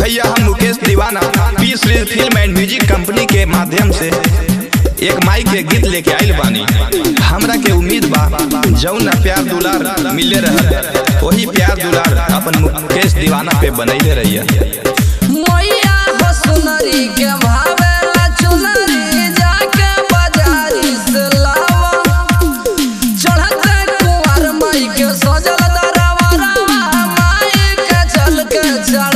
भैया हम मुकेश दीवाना P Shri film and music company के माध्यम से एक माई के गीत लेके आइल बानी हमरा के उम्मीद बा जौन प्यार दुलार मिले रह वही प्यार दुलार अपन मुकेश दीवाना पे बनैले रहिए मैया हो सुनरी के भावेला चुनरी जाके बाजारी से लावा चढ़ते कुंवर माई के सजल दरबारवा माई के चल के चढ़ावा